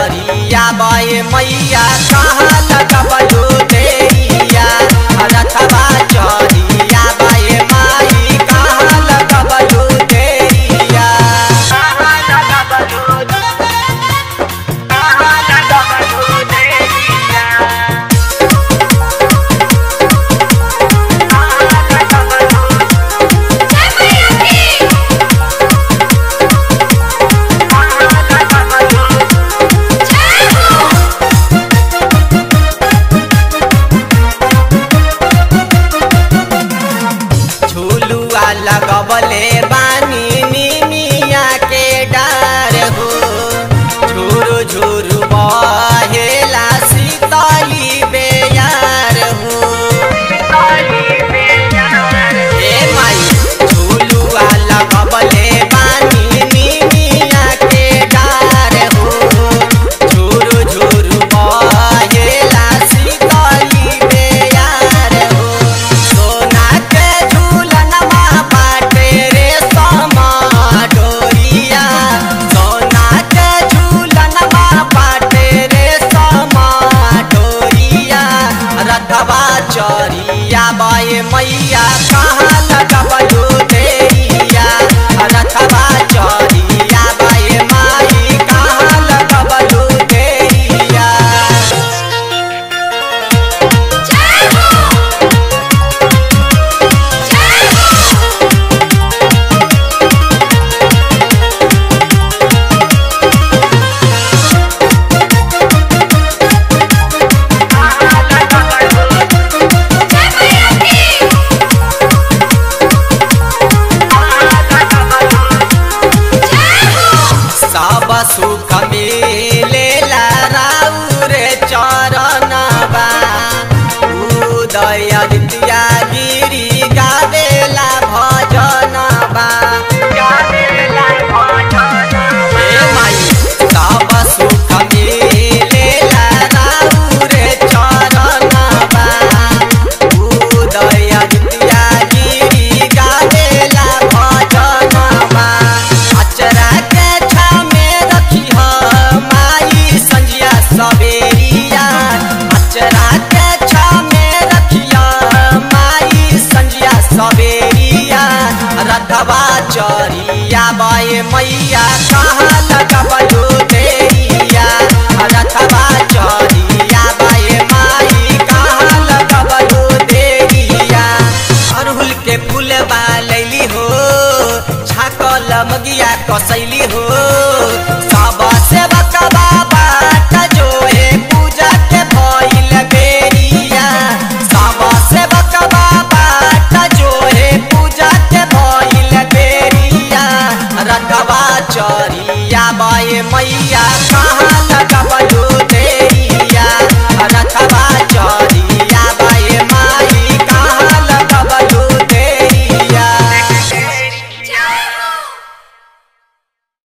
चरिया बे मैया कहाँ लगबलू देरिया रथवा चरिया बे माई कहाँ लगबलू देरिया कहाँ लगबलू कहाँ लगबलू देरिया कहाँ लगबलू जय मैया की कहाँ लगबलू जय हो झुलुआ लगबले बानी निमिया के डार हो झुरु झुरु बहेला सीतली बेयार हो ए माई झुलुआ लगबले बानी निमिया के डार हो झुरु झुरु बहेला सीतली बेयार हो सोना के झूलनवा बाटे रे समा डोरिया सोना के झूलनवा बाटे रे समा डोरिया रथवा चरिया बाए मैया कहाँ लगबलू देरिया रथवा चरिया बाए माई कहाँ लगबलू देरिया जय हो जय हो जय मैया की जय हो सब सुख मिलेला राउर चरणबा उदय दित्या गिरी गावेला भजनबा ए माई सब सुख मिलेला राउर चरणबा उदय दित्या गिरी गावेला भजनबा अचरा के छामे रखी माई संजिया सवेरिया अचरा के छामे रखिया माई संजिया सवेरिया रथवा चरिया बाए मैया कहाँ लगबलू देरिया रथवा चरिया बाए माई कहाँ लगबलू देरिया अरहुल के फूल बा लैली हो छाकल मगिया कसैली हो